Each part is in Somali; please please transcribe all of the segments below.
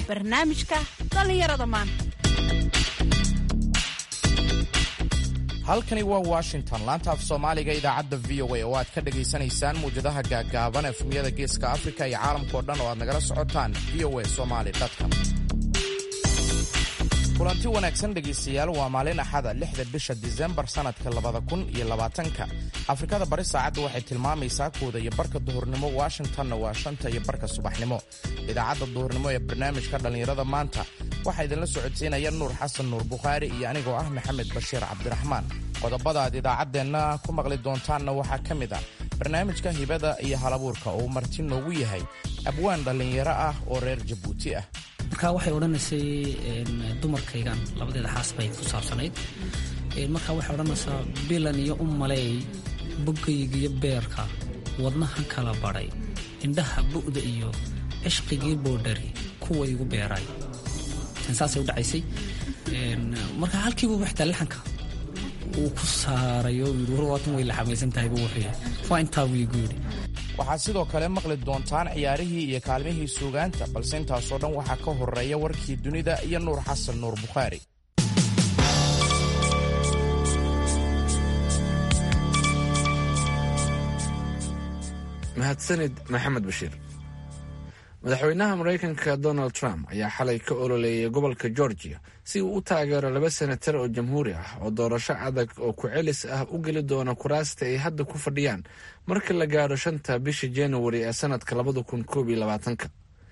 barnaamijka dhallinyarada maanta halkani waa washington laanta af soomaaliga idaacadda v o a oo aad ka dhegaysanaysaan muwjadaha gaaggaaban efmiyada geeska afrika iyo caalamkao dhan oo aad nagala socotaan v o a somaly com kulanti wanaagsan dhegaystayaal waa maalin axada lixda bisha disembar sannadka labada kun iyo labaatanka afrikada bari saacadda waxay tilmaamaysaa kooda iyo barka duhurnimo washingtonna waa shanta iyo barka subaxnimo idaacadda duhurnimo ee barnaamijka dhallinyarada maanta waxaa idinla socodsiinaya nuur xasan nuur bukhaari iyo anigoo ah maxamed bashiir cabdiraxmaan qodobada aad idaacaddeenna ku maqli doontaanna waxaa ka mid ah barnaamijka hibada iyo halabuurka oo marti noogu yahay abwaan dhallinyaro ah oo reer jabuuti ah marka waxay odhanaysay dumarkaygan labadeeda xaas bay ku saabsanayd marka waxay odhanaysaa bilan iyo u maleey bogayga iyo beerka wadnahan kala badhay indhaha bu'da iyo cishqigii boodhari kuwa igu beeray saasay u dhacaysay marka halkiiba xitaa laxanka uu ku saaray oo yidhi warwaatan way laxamaysan tahayba wuxuu yahay waa intaa buu igu yidhi waxaad sidoo kale maqli doontaan ciyaarihii iyo kaalmihii suugaanta balse intaasoo dhan waxaa ka horeeya warkii dunida iyo nuur xasan nuur bukhaari mahadsanid maxamed bashiir madaxweynaha maraykanka donald trump ayaa xalay ka ololeeyay gobolka georgia si uu u taageero laba senatar oo jamhuuri ah oo doorasho adag oo ku-celis ah u geli doona kuraasta ay hadda ku fadhiyaan marka la gaadho shanta bisha januari ee sanadka labada kun koob iyo labaatanka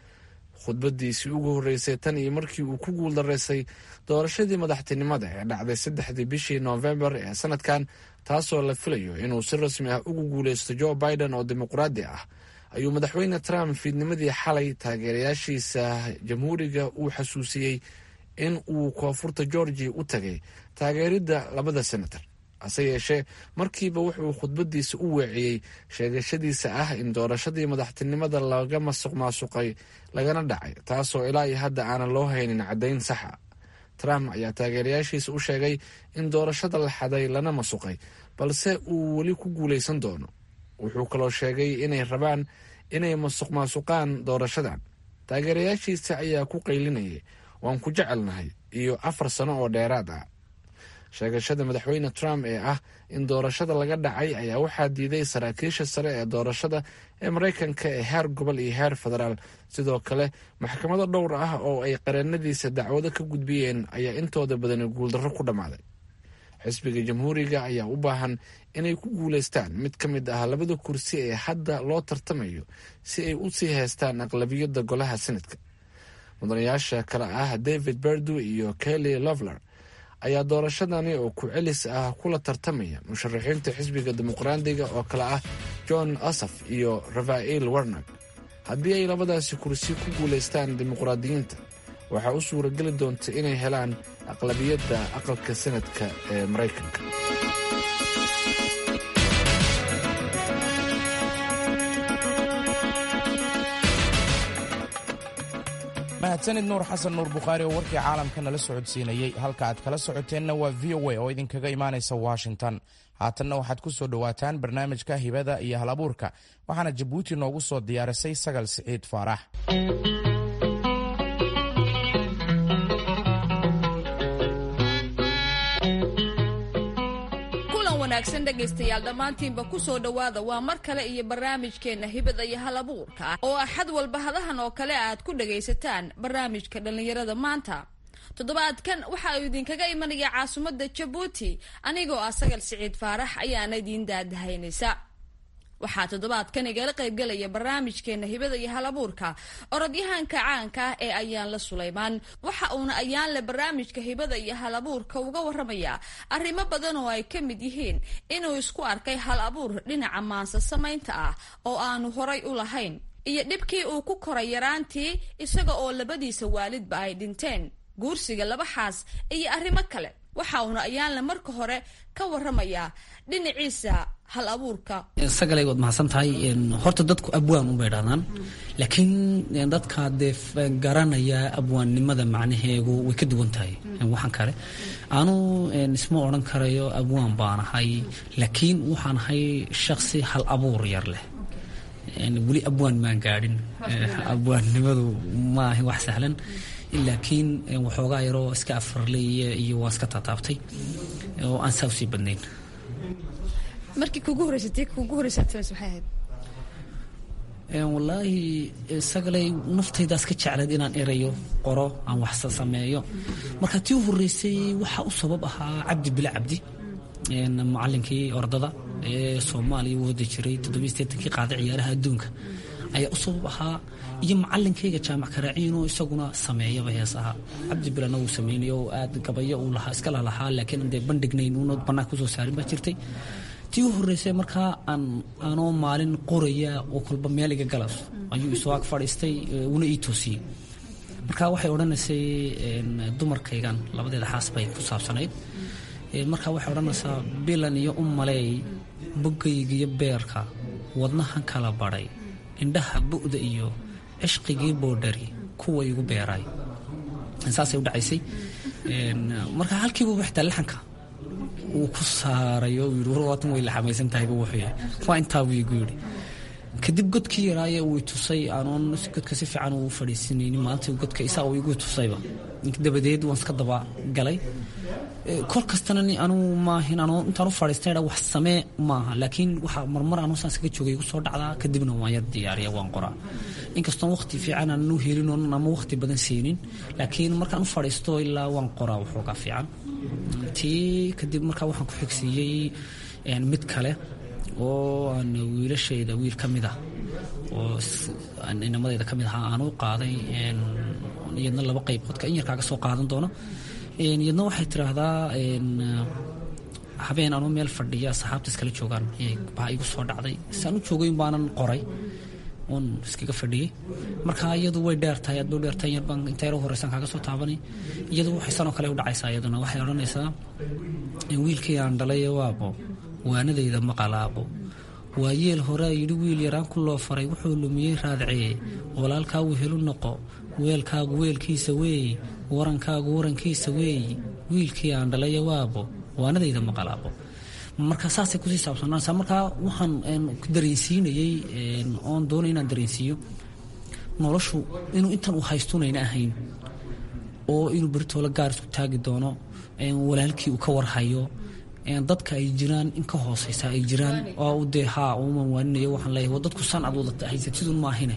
khudbadiisii ugu horreysay tan iyo markii uu ku guuldaraysay doorashadii madaxtinimada ee dhacday saddexdii bishii noofembar ee sanadkan taasoo la filayo inuu si rasmi ah ugu guuleysto joe biden oo dimuqraadi ah ayuu madaxweyne trump fiidnimadii xalay taageerayaashiisa jamhuuriga uu xasuusiyey in uu koonfurta georgia u tagay taageeridda labada senator hase yeeshee markiiba wuxuu khudbadiisa u weeciyey sheegashadiisa ah in doorashadii madaxtinimada laga masuq maasuqay lagana dhacay taasoo ilaa iyo hadda aanan loo haynin caddayn saxa trump ayaa taageerayaashiisa u sheegay in doorashada la xaday lana masuqay balse uu weli ku guulaysan doono wuxuu kaloo sheegay inay rabaan inay masuq maasuqaan doorashadan taageerayaashiisa ayaa ku qaylinayay waan ku jecelnahay iyo afar sano oo dheeraad ah sheegashada madaxweyne trump ee ah in doorashada laga dhacay ayaa waxaa diiday saraakiisha sare ee doorashada ee maraykanka ee heer gobol iyo heer federaal sidoo kale maxkamado dhowr ah oo ay qareenadiisa dacwado ka gudbiyeen ayaa intooda badani guuldarro ku dhammaaday xisbiga jamhuuriga ayaa u baahan inay ku guulaystaan mid ka mid ah labada kursi ee hadda loo tartamayo si ay u sii haystaan aqlabiyadda golaha senadka mudanayaasha kale ah david berdu iyo kelly lovler ayaa doorashadani oo ku celis ah kula tartamaya musharaxiinta xisbiga dimuqraadiga oo kale ah john asaf iyo rafael warnag haddii ay labadaasi kursi ku guulaystaan dimuqraadiyiinta waxaa u suurageli doonta inay helaan aqlabiyadda aqalka sanadka ee maraykanka mahadsanid nuur xasan nuur bukhaari oo warkii caalamka nala socodsiinayey halka aad kala socoteenna waa v o a oo idinkaga imaanaysa washington haatanna waxaad ku soo dhowaataan barnaamijka hibada iyo hal abuurka waxaana jabuuti noogu soo diyaarisay sagal siciid faarax wanaagsan dhegaystayaal dhammaantiinba ku soo dhowaada waa mar kale iyo barnaamijkeenna hibada iyo hal abuurka ah oo axad walba hadahan oo kale aad ku dhagaysataan barnaamijka dhallinyarada maanta toddobaadkan waxa uu idinkaga imanaya caasimadda jabuuti anigoo ah sagal siciid faarax ayaana idiin daadahaynaysa waxaa toddobaadkan igala qaybgelaya barnaamijkeena hibada iyo halabuurka orodyahanka caanka ah ee ayaanle sulaymaan waxa uuna ayaanle barnaamijka hibada iyo halabuurka uga waramaya arrimo badan oo ay ka mid yihiin inuu isku arkay hal abuur dhinaca maansa samaynta ah oo aanu horay u lahayn iyo dhibkii uu ku koray yaraantii isaga oo labadiisa waalidba ay dhinteen guursiga laba xaas iyo arrimo kale waxa uuna ayaanle marka hore ka waramayaa dhinaciisa hal abuurka sagalay waad mahadsan tahay horta dadku abwaan unbay dhahdaan laakiin dadka dee garanaya abwaannimada macnaheegu way ka duwan tahay waxaan kale anu isma odhan karayo abwaan baan ahay laakiin waxaan ahay shaksi hal abuur yar leh weli abwaan maan gaadhin abwaannimadu ma ahin wax sahlan laakiin waxoogaa yaroo iska afarley iyo waan iska taataabtay oo aan saa usii badnayn markii kugu horeysatay kugu horeysaatmas maxay ahayd wallaahi sagalay naftaydaas ka jeclayd inaan erayo qoro aan waxsa sameeyo marka tii u horeysay waxaa u sabab ahaa cabdi bile cabdi macalinkii ordada ee soomaaliya u wadi jiray toddobaisteetankii qaada ciyaaraha adduunka ayaa u sabab ahaa iyo macalinkayga jaamac karaaciinoo isaguna sameeyaba hees ahaa cabdi bilena wuu sameynaya oo aad gabayo uu lahaa iska lalahaa laakiin dee bandhignayn uuna banaanka kusoo saarin baa jirtay tii u horeysay markaa aan aanoo maalin qoraya oo kolba meel iga galas ayuu isoo ag fadhiistay una ii toosiyey marka waxay odhanaysay dumarkaygan labadeeda xaas bay ku saabsanayd marka waxay odhanaysaa bilan iyo u maleey bogaygiyo beerka wadnahan kala badhay indhaha bu'da iyo cishqigii boodhari kuwa igu beeray saasay u dhacaysay marka halkiiba xitaa laxanka uu ku saaray oo yidhi warwaatan way laxamaysan tahayba wuxuu yahay waa intaa buu igu yidhi kadib godkii yaraaye uu tusay aanoon godka si fiican uu fadhiisinaynin maalintii godka isaa uu igu tusayba dabadeed waan iska daba galay kol kastana anugu maahin anoo intaan u fadhiistay wax samee maaha laakiin waxa marmar anuu saan iskaga joogay igu soo dhacdaa kadibna waan yar diyaariya waan qoraa inkastoon waqti fiican aanan u helin oon ama waqti badan siinin laakiin markaan u fadhiisto ilaa waan qoraa waxoogaa fiican tii kadib markaa waxaan ku xigsiiyey mid kale oo aan wiilashayda wiil ka mid ah oo inamadayda ka mid ahaa aan u qaaday iyadna laba qayboodka in yarkaaga soo qaadan doono iyadna waxay tiraahdaa habeen anuu meel fadhiya saxaabta iskala joogaan baa igu soo dhacday saan u joogay baanan qoray oon iskaga fadhiyey marka iyadu way dheertahay aad bay u dheertahay yarbaan inta yaro horeysan kaaga soo taabanay iyadu waxay sanoo kale u dhacaysaa iyaduna waxay odhanaysaa wiilkii aan dhalay waabo waanadayda maqalaabo waa yeel horea yidhi wiil yaraan ku loo faray wuxuu lumiyey raadcee walaalkaa wehelu noqo weelkaagu weelkiisa weey warankaagu warankiisa weey wiilkii aan dhalaya waabo waanadayda maqalaabo marka saasay kusii saabsanaasaa markaa waxaan dareensiinayey oon doonay inaan dareensiiyo noloshu inuu intan uu haystunayna ahayn oo inuu beritoola gaar isku taagi doono walaalkii uu ka warhayo dadka ay jiraan in ka hooseysa ay jiraan oo dee haa uman waaninayo waxaan leeyahay waa dadku san aad wada haysatidun maahine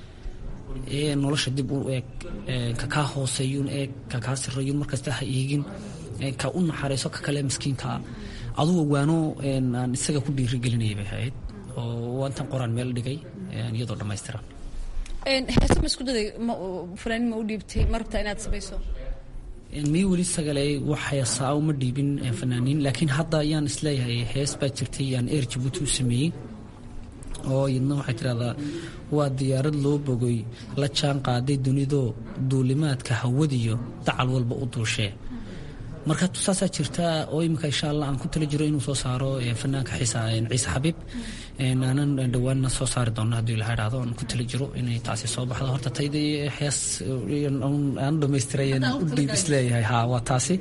nolosha dib u eeg ka kaa hooseeyun eeg ka kaa sirayun markasta ha eegin ka u naxariiso ka kale miskiinkaa adugu waano aan isaga ku dhiirigelinaya bay ahayd oo waa intaan qoraan meel dhigay iyadoo dhammaystiran heese ma isku daday fanaaniin ma u dhiibtay ma rabtaa inaad samayso mii weli sagale waxay saa uma dhiibin fanaaniin laakiin hadda ayaan isleeyahay hees baa jirtay aan eer jabuuti u sameeyey oo iyadna waxay tidhahdaa waa diyaarad loo bogay la jaan qaaday dunidoo duulimaadka hawadiyo dacal walba u duushee marka tusaasaa jirta oo iminka insha allah aan ku tala jiro inuu soo saaro fanaanka ciise xabiib aanan dhowaanna soo saari doono hadduu ilaha dhahdo aan ku tala jiro inay taasi soo baxdo horta tayda hees aan dhamaystiray u dhiib isleeyahay ha waa taasi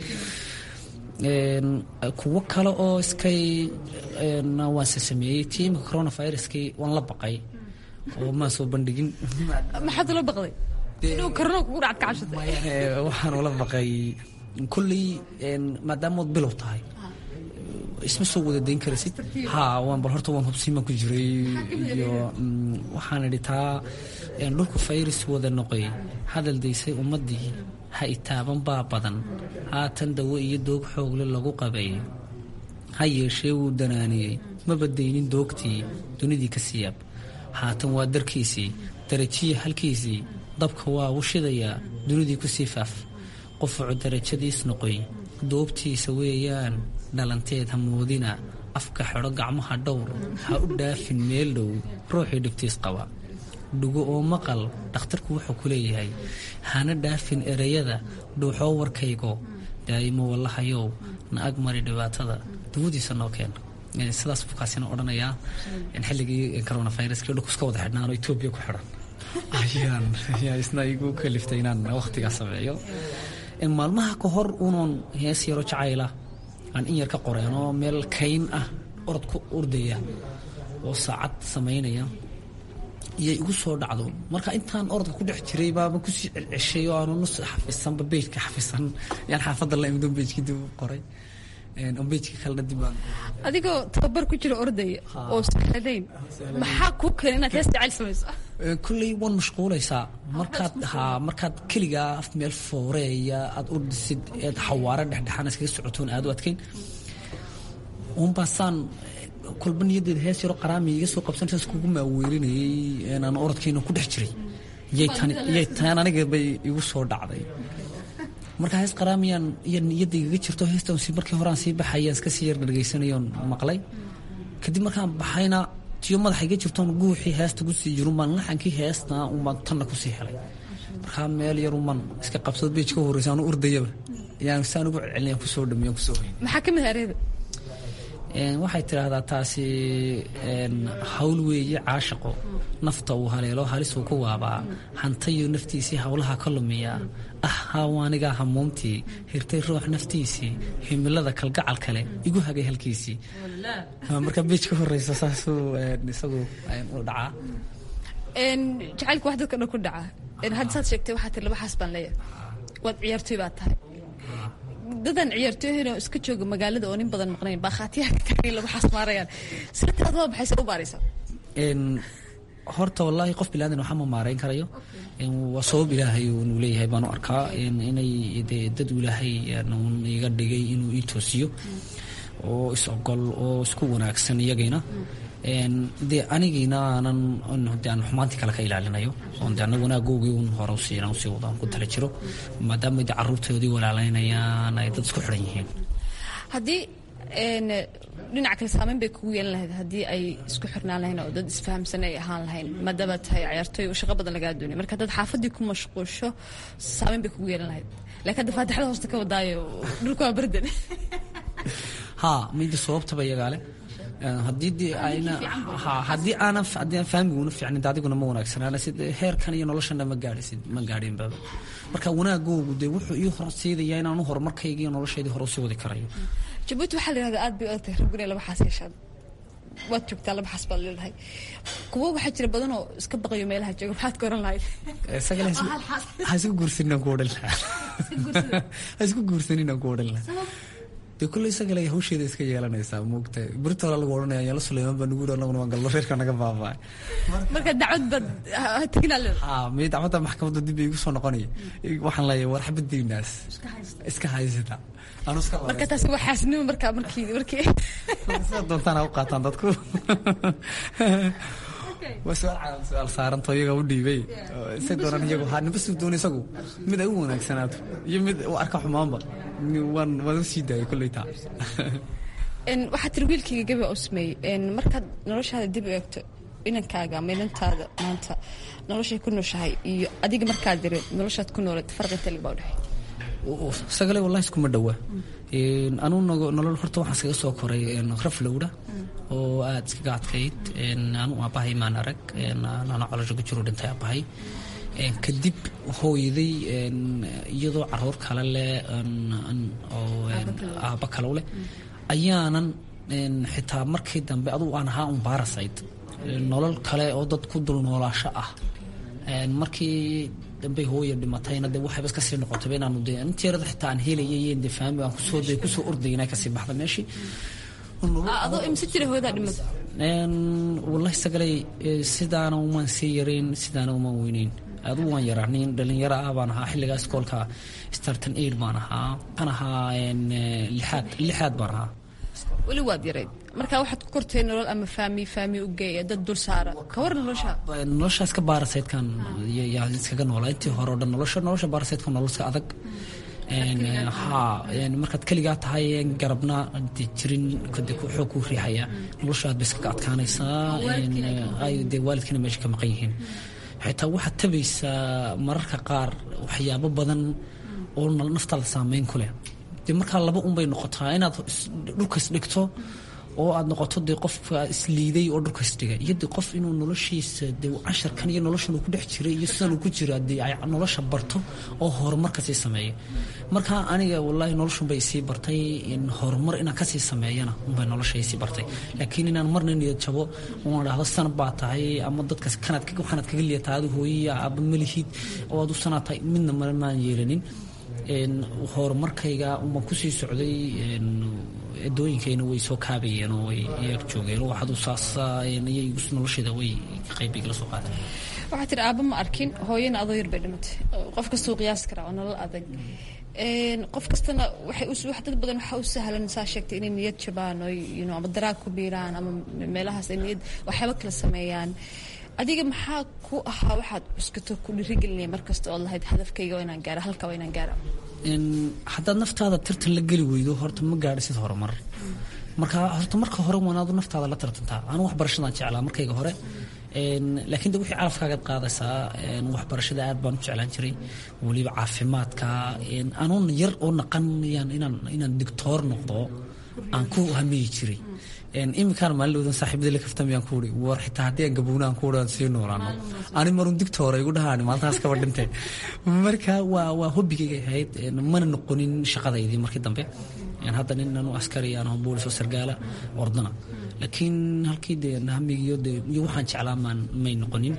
kuwo kale oo iskay waanse sameeyey tii imika coronaviruskii waan la baqay oo maan soo bandhigin maxaad ula baqday inuu korona kugu dhacad kacabsatay waxaan ula baqay kulley maadaamood bilow tahay isma soo wada dayn karasid ha waan bal horta waan hubsiimaan ku jiray iyo waxaan idhi taa dhulku fayris wada noqoy hadal daysay ummaddii ha itaaban baa badan haatan dawo iyo doog xoogle lagu qabay ha yeeshee wuu danaaniyey maba daynin doogtii dunidii ka siyaab haatan waa darkiisii darajiya halkiisii dabka waa u shidayaa dunidii ku sii faaf qofucu darajadiis noqoy doobtiisa weeyaan dhalanteed ha moodina afka xidho gacmaha dhowr ha u dhaafin meel dhow ruuxii dhibtiis qaba dhugo oo maqal dhakhtarku wuxuu ku leeyahay hana dhaafin ereyada dhuuxoo warkaygo daa'imo wallahayow na ag mari dhibaatada dawadiisa noo keen sidaas buu kaasina odhanayaa xilligii coronaviruskii dhulku iska wada xidhnaan oo etoobiya ku xidhan ayaan ayaa isna igu kaliftay inaan wakhtigaa sameeyo maalmaha ka hor unoon hees yaro jacayla aan in yar ka qoreen oo meel kayn ah orod ku ordaya oo saacad samaynaya iyay igu soo dhacdo marka intaan orodka ku dhex jiray baaba kusii celceshay oo aanu nus xafisanba bejka xafisan yaan xaafadda la imdo bejkii dib u qoray bejka kalena dib baan adigoo tababar ku jira ordaya oo sahladayn maxaa kuu keenay inaad hees jecel samayso kulley waan mashquulaysaa markaad haa markaad keligaa af meel fooreeya aad ordisid eed xawaare dhexdhexaan iskaga socotoon aad u adkayn unbaasaan kolba niyadeeda hees yaro qaraami iga soo qabsanaysa iskugu maaweelinayay aan orodkayna ku dhex jiray yay tan aniga bay igu soo dhacday marka hees qaraamiyaan iyo niyadda igaga jirto heestan si markii horaan sii baxayaan iska sii yar dhagaysanayoon maqlay kadib markaan baxayna tiyo madaxa iga jirtoon guuxii heesta kusii jirun baan laxankii heesta unbaan tanna kusii helay markaa meel yarunbaan iska qabsado beej ka horreysa anu urdayaba yaan saan ugu celcelinayan kusoo dhameeyan kusoo hoyn maxaa ka mid areeda waxay tidhaahdaa taasi hawl weeye caashaqo nafta uu haleelo halisuu ku waabaa hantayo naftiisii howlaha ka lumiya ah haawaanigaa hamuumtii hirtay ruux naftiisii himilada kalgacal kale igu hagay halkiisii marka beej ka horeysa saasuu isagu u dhacaa jacaylka wax dadka dhan ku dhaca hadda saad sheegtay waxaa tiri laba xaas baan leeyahay waad ciyaartoy baad tahay dadan ciyaartooyahayna iska jooga magaalada oo nin badan maqnayn baa khaatiyaha ka taagan lagu xasmaarayaan sirtaad waa maxay se u baaraysaa horta wallaahi qof bilaadan waxa ma maarayn karayo waa sabab ilaahay uu leeyahay baan u arkaa inay dee dad ilaahay un iga dhigay inuu ii toosiyo oo is ogol oo isku wanaagsan iyagayna dee anigiina aanan de aan xumaantii kale ka ilaalinayo oon de ana wanaaggoogii un hore usii inaan usii wado aan ku tala jiro maadaama de carruurtoodii walaalaynayaan ay dad isku xidhan yihiin haddii dhinac kale saameyn bay kugu yeelan lahayd haddii ay isku xirnaan lahayn oo dad isfahamsan ay ahaan lahayn maadaama tahay ciyaartooy oo shaqo badan lagaa doonay marka dad xaafadii ku mashquusho saameyn bay kugu yeelan lahayd laakiin hadda faatixada hoosta ka wadaayo dhulka waa bardan haa mida sababtaba iyagaale haddii ayna haddii aanan haddii aan fahmiguna fiicnin adiguna ma wanaagsanaana sid heerkan iyo noloshana ma gaadhisid ma gaadhinbaba marka wanaagoogu dee wuxuu ii horseedaya inaan u horumarkayga iyo noloshaydii hore usii wadi karayo jabuuti waxaa la yihahdaa aad bay u adagtahay ragguna laba xaas yeeshaan waad joogtaa laba xaas baad leedahay kuwo waxaa jira badan oo iska baqayo meelaha jooga maxaad ka oran lahayd isagale ha isku guursaninaan ku odhan lahaa ha isku guursaninaan ku odhan lahaa dee kulle isagale hawsheeda iska yeelanaysaa moogtahay berita hore lagu odhanaya yaala suleymaan baa nugu anaguna waan galno reerka naga baaba'ay marka dacwad baad teginaa leedahay haa mii dacwadda maxkamadda dib bay igu soo noqonaya waxaan leeyahay war xabaddiinaas iska haysata marka taasi waa xaasnimo markaa markii markii sida doontaan ha u qaataan dadku waa su-aal caalam su-aal saaranto iyaga u dhiibay say doonaan iyagu haa nimba suu doona isagu mid ay u wanaagsanaato iyo mid u arka xumaanba waan waan u sii daayay kolley taa waxaa tiri wiilkayga gabi u sameeyey markaad noloshaada dib u eegto inankaaga ama inantaada maanta noloshay ku nooshahay iyo adiga markaad diri noloshaad ku noolad farqi intee lagbaa udhexeey sagale wallahi iskuma dhowaa anuu nolol horta waxaan iskaga soo koray raflowdha oo aada iskaga adkayd anuu aabbahay maan arag ana colosho ku jiro dhintay aabbahay kadib hooyaday iyadoo caruur kale leh oo aabba kale leh ayaanan xitaa markii dambe adugu aan ahaa un baarasayd nolol kale oo dad ku dul noolaasho ah markii dambey hooya dhimatayna de waxayba iska sii noqotayba inaanu de inteerada xitaa aan helayay de faami aan kusoo de kusoo ordayay inay kasii baxda meeshii adoo imse jira hooyadaa dhimata wallahi sagalay sidaana umaan sii yarayn sidaana umaan weyneyn adugu waan yaraa nin dhalinyaro ah baan ahaa xilligaa iskoolka starton aid baan ahaa waxaan ahaa lixaad lixaad baan ahaa weli waad yarayd marka waxaad ku kortay nolol ama faami faami u geeya dad dul saara ka war nolosha nolosha iska baarasaydkan yaa iskaga noolaa intii hore o dhan nolosha nolosha baarasaydka nolol iska adag haa markaad keligaa tahay garabna de jirin kade xoog kuu riixaya nolosha aad ba iskaga adkaanaysaa ay dee waalidkina meesha ka maqan yihiin xitaa waxaad tabaysaa mararka qaar waxyaabo badan oo naftaada saameyn ku leh dee markaa laba unbay noqotaa inaad dhulkas dhigto oo aad noqoto dee qofka isliiday oo dhulka isdhigay iyo dee qof inuu noloshiisa dee casharkan iyo noloshan uu ku dhex jiray iyo sidan uu ku jira dee ay nolosha barto oo horumar kasii sameeya marka aniga wallaahi noloshun bay isii bartay horumar inaan kasii sameeyana unbay nolosha isii bartay laakiin inaan marna niyad jabo oon dhahdo san baa tahay ama dadka kanaad waxaanaad kaga liyataa adu hooyiya aaba malihid oo aad u sanaa tahay midna male maan yeelanin horumarkayga umaan kusii socday edooyinkayna way soo kaabayeen oo way yar joogeen oo waxaad saasa iyay nolosheeda way qayb igala soo qaadeen waxaa tiri aaba ma arkin hooyana adoo yar bay dhimatay qof kastuu qiyaasi karaa oo nolol adag qof kastana waxay wax dad badan waxaa u sahlan saa sheegtay inay niyad jabaan oo you know ama daraag ku biiraan ama meelahaas ay niyad waxyaaba kala sameeyaan adiga maxaa ku ahaa waxaad cuskato ku dhirigelinaya markasta ood lahayd hadafkayga waa inaan gaara halka waa inaan gaara haddaad naftaada tartan la geli weydo horta ma gaadhisid horumar marka horta marka hore wanaadu naftaada la tartantaa anu waxbarashadaan jeclaa markayga hore laakiin de wixii calafkaagaad qaadaysaa waxbarashada aad baan u jeclaan jiray weliba caafimaadka anuun yar oo naqanayaan inaan inaan digtoor noqdo aan ku hamiyi jiray iminkaan maalin saaxiibada la kaftamayaan ku uri war xitaa haddii aan gabownaan ku aan sii noolaano ani marun digtoora igu dhahaan maalintaas kaba dhintay marka waa waa hobbigayga ahayd mana noqonin shaqadaydii markii dambe hadda nin anu askari aan aho boolis oo sargaala ordana laakiin halkii dee hamigiyo dee iyo waxaan jeclaa maan may noqonin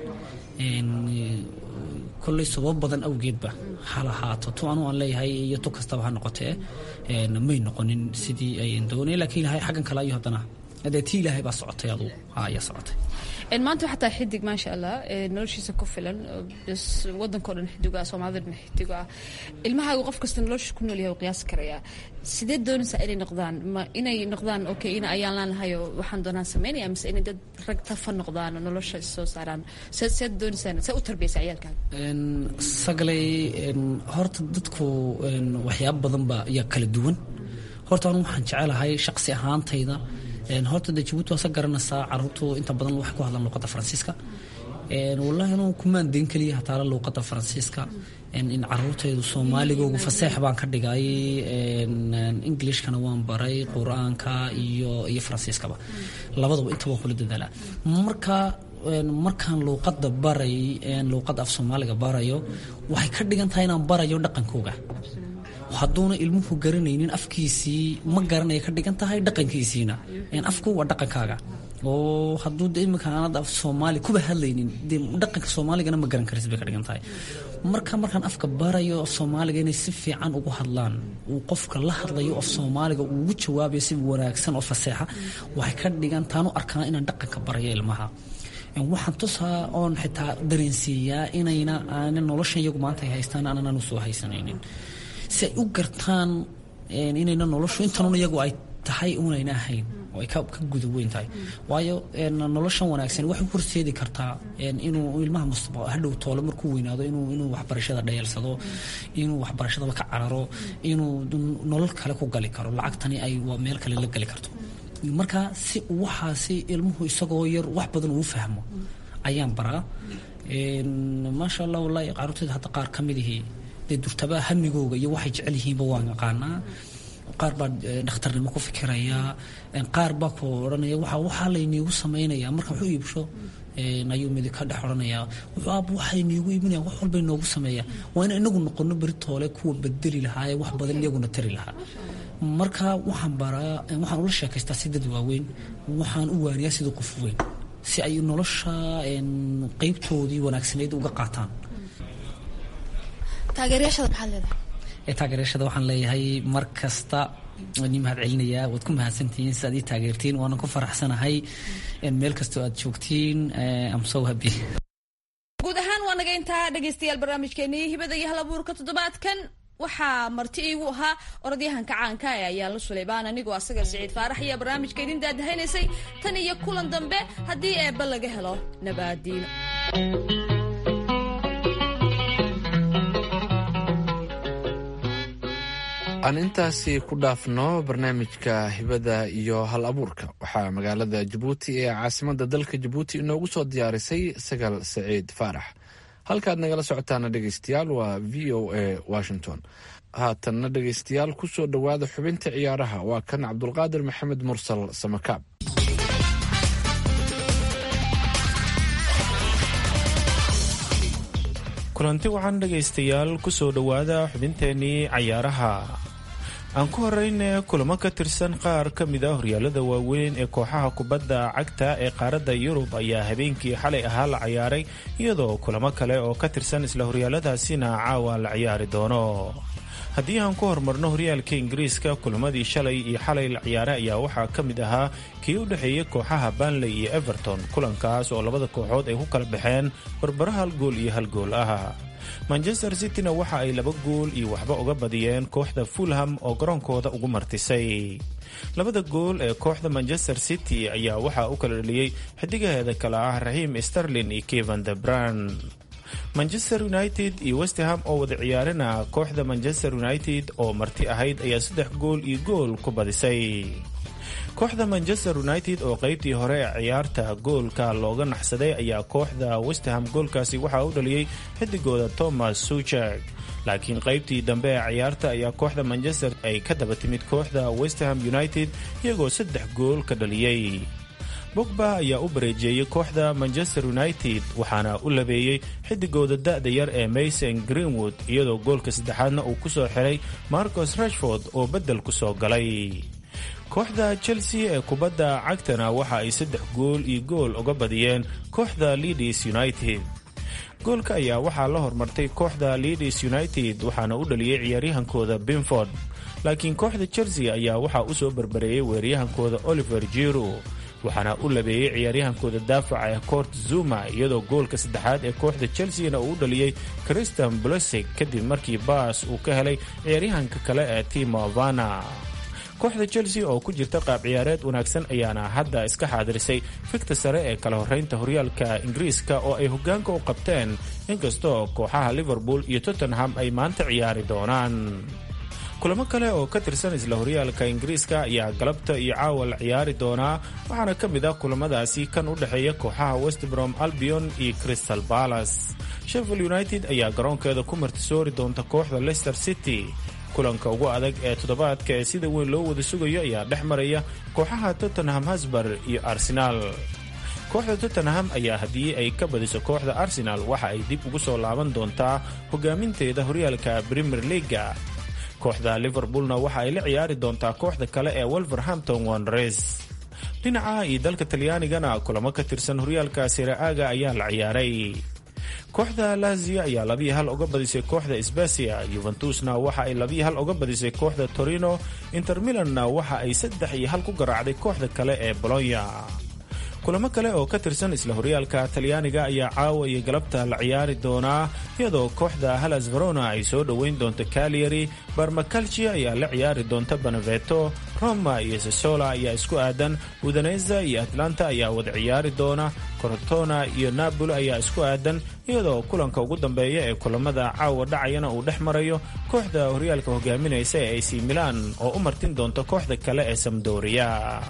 kolley sabab badan awgeedba hal ahaato tu anu aan leeyahay iyo tu kastaba ha noqotee may noqonin sidii ayan doonay laakiin ilahay xaggan kale ayo haddana dee tii ilaahay baa socotay aduu ayaa socotay maanta waxaa tahay xidig maasha allah noloshiisa ku filan bs wadankao dhan xidigo ah soomaalida dhan xidigo ah ilmahaagu qof kasta nolosha ku nool yahay u qiyaasi karayaa sidee doonaysaa inay noqdaan ma inay noqdaan okay in ayaan laanahayo waxaan doonaan sameynaya mise inay dad rag tafa noqdaan oo nolosha soo saaraan see seed doonaysaan see u tarbiyaysa ciyaalkaaga sagalay horta dadku waxyaabo badan ba ayaa kala duwan horta anu waxaan jecelahay shaqsi ahaantayda horta de jabuuti waasa garanaysaa caruurtu inta badan waxay ku hadlaan luuqadda faransiiska wallahi anuu kumaan dayn keliya hataala luuqadda faransiiska in caruurtaydu soomaaligoogu faseex baan ka dhigay englishkana waan baray qur-aanka iyo iyo faransiiskaba labadaba inta waan kula dadaalaa marka markaan luuqadda baray luuqadda af soomaaliga barayo waxay ka dhigan tahay inaan barayo dhaqankooga hadduuna ilmuhu garanaynin afkiisii ma garanaya ka dhigan tahay dhaqankiisiina afku waa dhaqankaaga oo hadduu de iminka aanad af soomaali kuba hadlaynin dee dhaqanka soomaaligana ma garan karis bay ka dhigan tahay marka markaan afka barayo af soomaaliga inay si fiican ugu hadlaan uu qofka la hadlayo af soomaaliga uu ugu jawaabayo si wanaagsan oo faseexa waxay ka dhigan taanu arkaa inaan dhaqanka barayo ilmaha waxaan tusaa oon xitaa dareensiiyaa inayna aana noloshan iyagu maanta ay haystaan aanan usoo haysanaynin si ay u gartaan inayna noloshu intanun iyagu ay tahay unayna ahayn oo ay ka guda weyn tahay waayo noloshan wanaagsan waxay horseedi kartaa inuu ilmaha mustaqbal hadhow toole markuu weynaado inuu inuu waxbarashada dhayeelsado inuu waxbarashadaba ka cararo inuu nolol kale ku gali karo lacagtani ay meel kale la gali karto marka si waxaasi ilmuhu isagoo yar wax badan uu fahmo ayaan baraa maasha allah wallahi caruurtayda hadda qaar ka mid ihii dee durtaba hamigooga iyo waxay jecel yihiinba waan yaqaanaa qaar baa dhakhtarnimo ku fikiraya qaar baa ku odhanaya waxa waxaa layniigu samaynaya marka wuxuu iibsho ayuu midi ka dhex odhanaya wuxuu aab waxay niigu iibinaya wax walba inoogu sameeya waa in inagu noqono beri toole kuwa bedeli lahaa ee wax badan iyaguna tari lahaa marka waxaan baraa waxaan ula sheekaystaa si dad waaweyn waxaan u waaniyaa sidii qof weyn si ay nolosha qeybtoodii wanaagsanayd uga qaataan taageeryaashada maxaad leedahay taageeryaashada waxaan leeyahay mar kasta ni mahad celinayaa waad ku mahadsantihiin si aad ii taageertiin waanan ku faraxsanahay meel kastoo aad joogtiin am so happy guud ahaan waa naga intaa dhegaystayaal barnaamijkeenii hibada iyo halabuurka toddobaadkan waxaa marti iigu ahaa orodyahanka caanka ee ayaa la suleybaan anigoo asaga siciid faarax iyo barnaamijka idin daadahaynaysay tan iyo kulan dambe haddii eebba laga helo nabaadiino aan intaasi ku dhaafno barnaamijka hibada iyo hal abuurka waxaa magaalada jabuuti ee caasimada dalka jabuuti inoogu soo diyaarisay sagal saciid faarax halkaad nagala socotaana dhegeystayaal waa v o a washington haatanna dhegeystayaal kusoo dhowaada xubinta ciyaaraha waa kan cabdulqaadir maxamed mursal samakaab kulanti waxaan dhegaystayaal kusoo dhowaada xubinteenii cayaaraha aan ku horeyne kulamo ka tirsan qaar ka mid a horyaalada waaweyn ee kooxaha kubadda cagta ee qaaradda yurub ayaa habeenkii xalay ahaa la cayaaray iyadoo kulamo kale oo ka tirsan isla horyaaladaasina caawa la ciyaari doono haddii aan ku horumarno horyaalka ingiriiska kulamadii shalay iyo xalay la ciyaaray ayaa waxaa ka mid ahaa kii u dhexeeyey kooxaha banley iyo everton kulankaas oo labada kooxood ay ku kala baxeen barbaro hal gool iyo hal gool ah manchester cityna waxa ay laba gool iyo waxba uga badiyeen kooxda fulham oo garoonkooda ugu martisay labada gool ee kooxda manchester city ayaa waxaa u kala dhaliyey xidigaheeda kale ah raxiim sterlin iyo kevan de bran manchester united iyo westham oo wada ciyaarina kooxda manchester united oo marti ahayd ayaa saddex gool iyo gool ku badisay kooxda manchester united oo qaybtii hore ee ciyaarta goolka looga naxsaday ayaa kooxda westham goolkaasi waxaa u dhaliyey xidigooda thomas suchek laakiin qaybtii dambe ee ciyaarta ayaa kooxda manchester ay ka daba timid kooxda westham united iyagoo saddex gool ka dhaliyey bogba ayaa u bareejeeyey kooxda manchester united waxaana u labeeyey xidigooda da-da yar ee mason greenwood iyadoo goolka saddexaadna uu ku soo xiray marcos rashford oo beddel ku soo galay kooxda chelsea ee kubadda cagtana waxa ay saddex gool iyo gool uga badiyeen kooxda leadis united goolka ayaa waxaa la hormartay kooxda leadis united waxaana u dhaliyey ciyaaryahankooda binford laakiin kooxda chelsea ayaa waxaa u soo barbareeyey weeraryahankooda oliver jiro waxaana u labeeyey ciyaaryahankooda daafaca ee coort zuma iyadoo goolka saddexaad ee kooxda chelseana uu u dhaliyey christian blosig kadib markii baas uu ka helay ciyaaryahanka kale ee timo vana kooxda chelsea oo ku jirta qaab ciyaareed wanaagsan ayaana hadda iska xaadirisay fikta sare ee kala horeynta horyaalka ingiriiska oo ay hogaanka u qabteen inkastoo kooxaha liverpool iyo tottenham ay maanta ciyaari doonaan kulamo kale oo ka tirsan isla horyaalka ingiriiska ayaa galabta iyo caawa la ciyaari doonaa waxaana ka mid ah kulamadaasi kan u dhexeeya kooxaha westbrom albion iyo crystal palace sheffield united ayaa garoonkeeda ku martisoori doonta kooxda leicester city kulanka ugu adag ee toddobaadka ee sida weyn loo wada sugayo ayaa dhex maraya kooxaha tottenham hasbar iyo arsenaal kooxda tottenham ayaa haddii ay ka badiso kooxda arsenal waxa ay dib ugu soo laaban doontaa hogaaminteeda horyaalka premier leaga kooxda liverpoolna waxa ay la ciyaari doontaa kooxda kale ee wolverhampton wanres dhinaca iyo dalka talyaanigana kulamo ka tirsan horyaalka siraaga ayaa la ciyaaray kooxda lazio ayaa labiyi hal uga badisay kooxda sbasia yuventusna waxa ay labiyi hal uga badisay kooxda torino inter milanna waxa ay saddex iyo hal ku garaacday kooxda kale ee bolonya kulamo kale oo ka tirsan isla horyaalka talyaaniga ayaa caawa iyo galabta la ciyaari doonaa iyadoo kooxda halas verona ay soo dhoweyn doonto cagliari barmacalci ayaa la ciyaari doonta beneveto roma iyo sesola ayaa isku aadan udaneza iyo atlanta ayaa wada ciyaari doona corotona iyo napoli ayaa isku aadan iyadoo kulanka ugu dambeeya ee kulamada caawa dhacayana uu dhex marayo kooxda horyaalka hogaaminaysa ee ac milan oo u martin doonta kooxda kale ee samdoria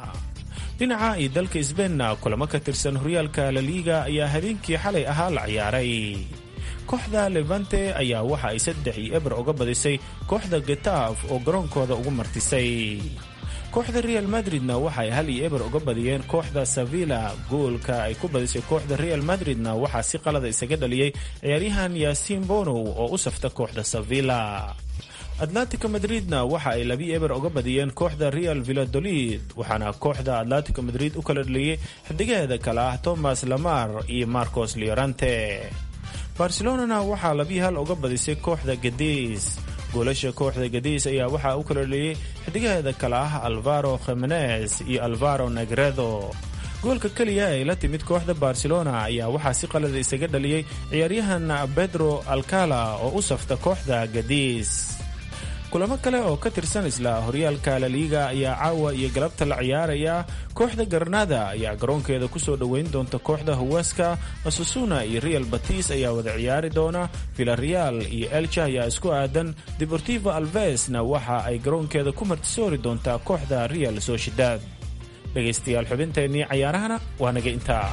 dhinaca iyo dalka sbeinna kulamo ka tirsan horyaalka laliiga ayaa habeenkii xalay ahaa la ciyaaray kooxda levante ayaa waxa ay saddex iyo eber uga badisay kooxda getaaf oo garoonkooda ugu martisay kooxda real madridna waxa ay hal iyo eber uga badiyeen kooxda sevilla goolka ay ku badisay kooxda real madridna waxaa si qalada isaga dhaliyey ciyaaryahan yaasiin bonow oo u safta kooxda sevilla atlantico madridna waxa ay labi eber uga badiyeen kooxda real villadolid waxaana kooxda atlantico madrid u kala dhaliyey xidigaheeda kale ah thomas lamar iyo marcos leorante barcelonana waxaa labi hal uga badisay kooxda gadis goolasha kooxda gadis ayaa waxaa u kala dhaliyey xidigaheeda kale ah alvaro khimenes iyo alvaro negredo goolka keliya ay la timid kooxda barcelona ayaa waxaa si qalada isaga dhaliyey ciyaaryahan pedro alcala oo u safta kooxda gadis kulamo kale oo ka tirsan isla horyaalka laliiga ayaa caawa iyo galabta la ciyaaraya kooxda garnada ayaa garoonkeeda kusoo dhoweyn doonta kooxda huweska asusuna iyo real batis ayaa wada ciyaari doona villareal iyo elcha ayaa isku aadan deportivo alvesna waxa ay garoonkeeda ku martisoori doontaa kooxda real sociedad dhegaystayaal xubinteennii cayaarahana waa naga intaa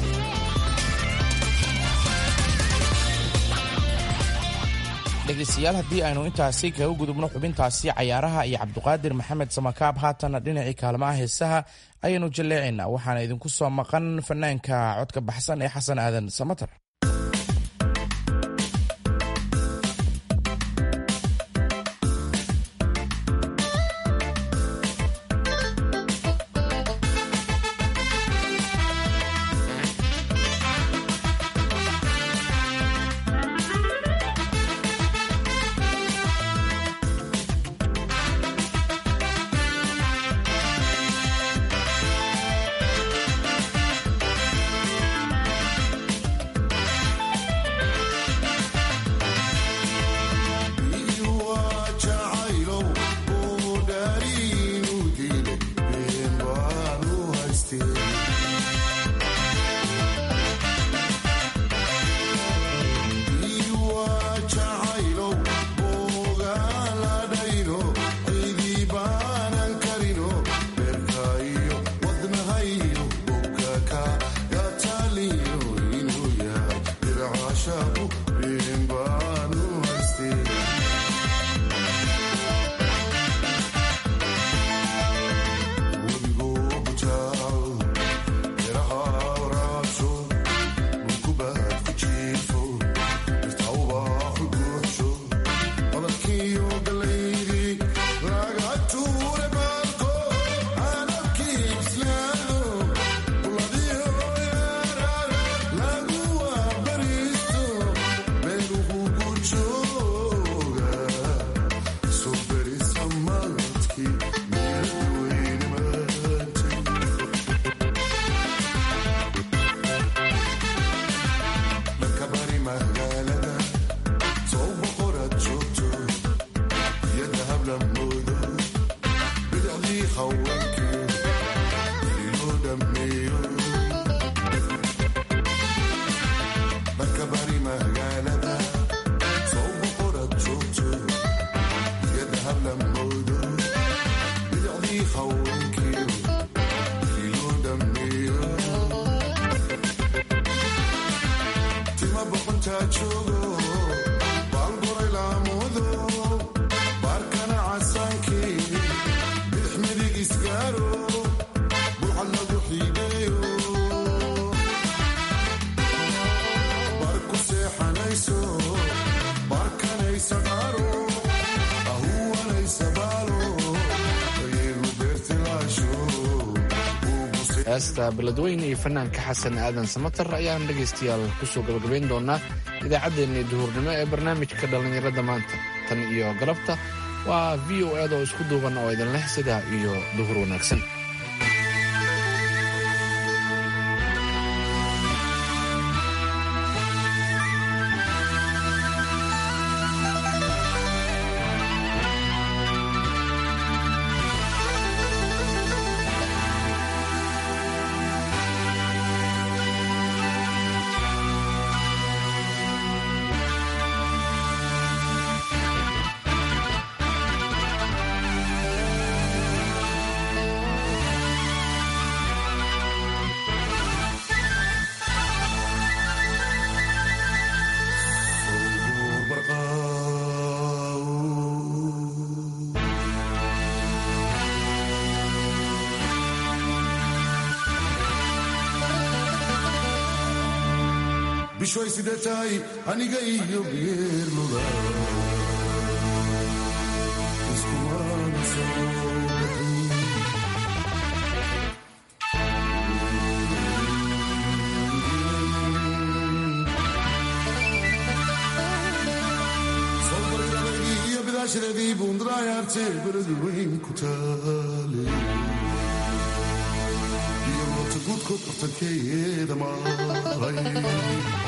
dhegaystayaal haddii aynu intaasi kaga gudubno xubintaasi cayaaraha iyo cabduqaadir maxamed samakaab haatanna dhinacii kaalmaha heesaha ayaynu jalleecaynaa waxaana idinku soo maqan fanaanka codka baxsan ee xasan aadan samatar heesta beledweyne iyo fanaanka xasan aadan samatar ayaan dhegaystayaal kusoo gabagabayn doonaa idaacaddeenii duhurnimo ee barnaamijka dhallinyarada maanta tan iyo galabta waa v o ed oo isku duuban oo idin leh sidaa iyo duhur wanaagsan bishoy sida tahay aniga iyo geerluda iskumana soo bixin soo bargabadii iyo bidaashadeedii buundaraayarte beladu weyn ku taale iyo moota guudkood bartankeeda maaray